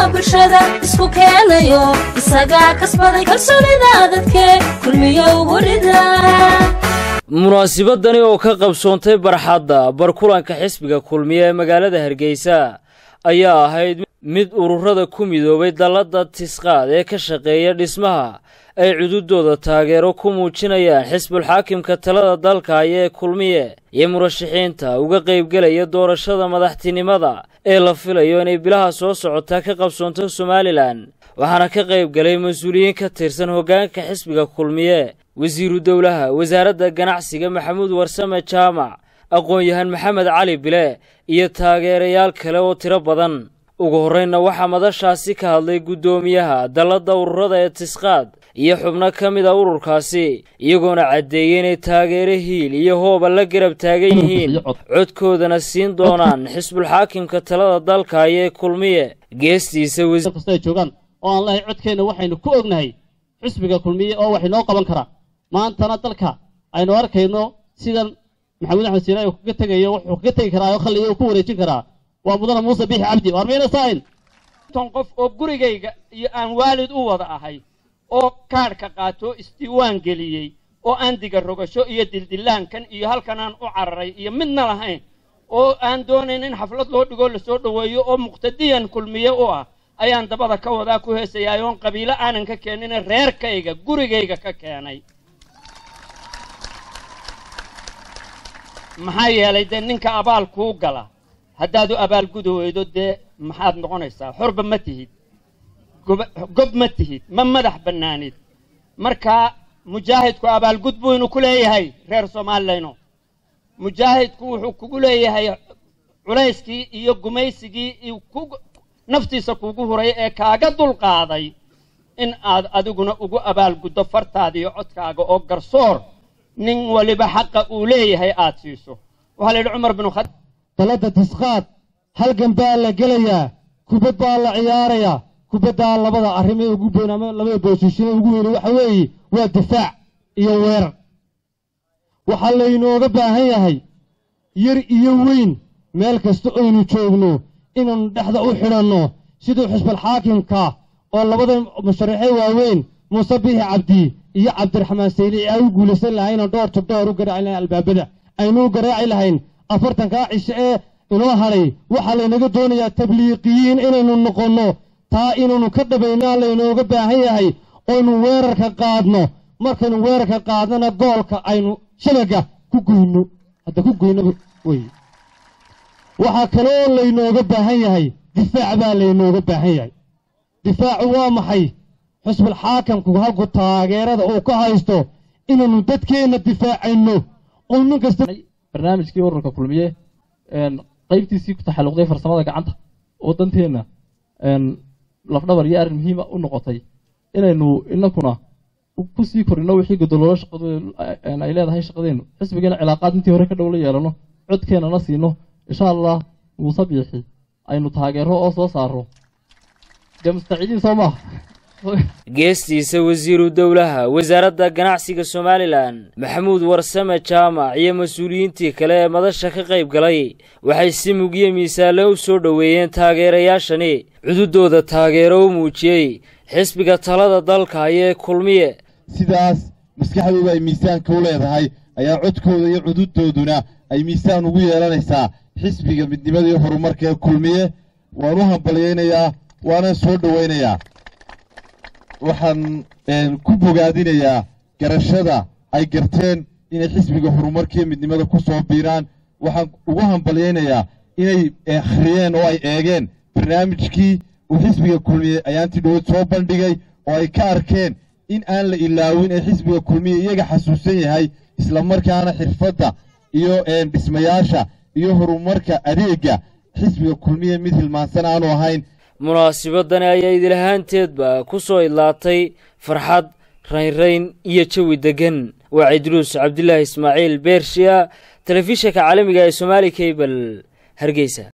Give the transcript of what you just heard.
bulshada isku keenayo isagaa kasbaday kalsoonida dadke kulmiyo ugu rida munaasibadani oo ka qabsoontay barxadda barkulanka xisbiga kulmiye ee magaalada hargeysa ayaa ahayd mid ururada ku midoobay dalladda tisqaad ee ka shaqeeya dhismaha ay cududooda taageero ku muujinayaan xisbulxaakimka talada dalka haya ee kulmiye iyo murashaxiinta uga qaybgelaya doorashada madaxtinimada ee la filayo inay bilaha soo socotaa ka qabsoonto somalilan waxaana ka qayb galay mas-uuliyiin ka tirsan hoggaanka xisbiga kulmiye wasiiru dowlaha wasaaradda ganacsiga maxamuud warsame jaamac aqoon-yahan maxamed cali bile iyo taageerayaal kale oo tiro badan ugu horraynna waxaa madashaasi ka hadlay guddoomiyaha dalladda ururada ee tisqaad iyo xubno ka mid a ururkaasi iyagoona caddeeyey inay taageero hiil iyo hooba la garab taagan yihiin codkoodana siin doonaan xisbulxaakimka talada dalka ayee kulmiye geestiisa kasta ay joogaan oo aan lahay codkeenna waxaynu ku ognahay xisbiga kulmiye oo wax inoo qaban karaa maantana dalka aynu arkayno sidan maxamuud axmed siiraay uu kaga tegayo wuxuu kaga tegi karaa oo khalliyo uu ku wareejin karaa waa mudana muuse biixi cabdi waar mayna saahin ton qof oo gurigayga iyo aan waalid u wada ahay oo kaadhka qaato isdiiwaan geliyey oo aan diga rogasho iyo dildillaankan iyo halkan aan u cararay iyo midna lahayn oo aan doonayn in xaflad loo dhigoo lasoo dhoweeyo oo muqtadiyan kulmiye u ah ayaan dabada ka wadaa ku heesayaay oon qabiilo aanan ka keenine reerkayga gurigayga ka keenay maxaa yeelay dee ninka abaal kuu gala haddaad u abaalgudi weydo dee maxaad noqonaysaa xorba ma tihid gob ma tihid ma madax bannaanid markaa mujaahidku abaalgud buynu ku leeyahay reer soomaalileyno mujaahidku wuxuu kugu leeyahay culayskii iyo gumaysigii naftiisa kuugu huray ee kaaga dulqaaday in aad adiguna ugu abaalguddo fartaada iyo codkaaga oo garsoor nin waliba xaqa uu leeyahay aad siiso waxaa la yidhi cumar binu khad dalladda tisqaad halgan baa la gelayaa kubad baa la ciyaarayaa kubaddaa labada arrimee ugu boyn ama labada boosishine ugu weyne waxa weeye waa difaac iyo weerar waxaa laynooga baahan yahay yar iyo weyn meel kasta oynu joogno inaannu dhexda u xidhanno siduu xisbalxaakimka oo labada musharaxee waaweyn muuse biixi cabdi iyo cabdiraxmaan saylici ay u guulaysan lahayna dhoor to dhoor u garaaci lahayn albaabada aynuu garaaci lahayn afartankaa cishe ee inoo hadhay waxaa laynaga doonayaa tabliiqiyiin inaynu noqonno taa inaynu ka dhabaynaa laynooga baahan yahay oynu weerarka qaadno markaynu weerarka qaadnana goolka aynu shabaga ku goyno hadda ku goynaba wey waxaa kaloo laynooga baahan yahay difaac baa laynooga baahan yahay difaacu waa maxay xusbulxaakamku halku taageerada uu ka haysto inaynu dadkeenna difaacayno oo nin kasta barnaamijkii ururka kulmiye qaybtiisii ku taxalluqday farsamada gacanta oo danteenna lafdhabar iyo arrin muhiima u noqotay inaynu inankuna ku sii korino wixii godololo shaqadu ay leedahay shaqadeennu xisbigeena cilaaqaad intii hore ka dhow la yeelano codkeennana siino insha allah muuse biixi aynu taageero oo soo saaro dee mustaciidiin soo maaha geestiisa wasiiru dowlaha wasaaradda ganacsiga somalilan maxamuud warsame jaamac iyo mas-uuliyiintii kale ee madasha ka qayb galay waxay si mugiyo miisaale u soo dhoweeyeen taageerayaashani cududooda taageero u muujiyey xisbiga talada dalka ayee kulmiye sidaas maskaxdooda ay miisaanka u leedahay ayaa codkooda iyo cududooduna ay miisaan ugu yeelanaysaa xisbiga midnimada iyo horumarka ee kulmiye waan u hambalyaynayaa waana soo dhowaynayaa waxaan ku bogaadinayaa garashada ay garteen inay xisbiga horumarkiiyo midnimada ku soo biiraan waxaan ugu hambalyaynayaa inay akhriyeen oo ay eegeen barnaamijkii uu xisbiga kulmiye ayaantii dhowad soo bandhigay oo ay ka arkeen in aan la ilaawin ee xisbiga kulmiye iyaga xasuusan yahay islamarkaana xirfadda iyo dhismayaasha iyo horumarka adeegga xisbiga kulmiye mid hilmaansan aanu ahayn munaasibadani ayaa idilahaanteedba ku soo idlaatay farxad raynrayn iyo jawi deggan waa cidruus cabdilaahi ismaaciil beershiya telefishinka caalamiga ee somaali kabel hargeysa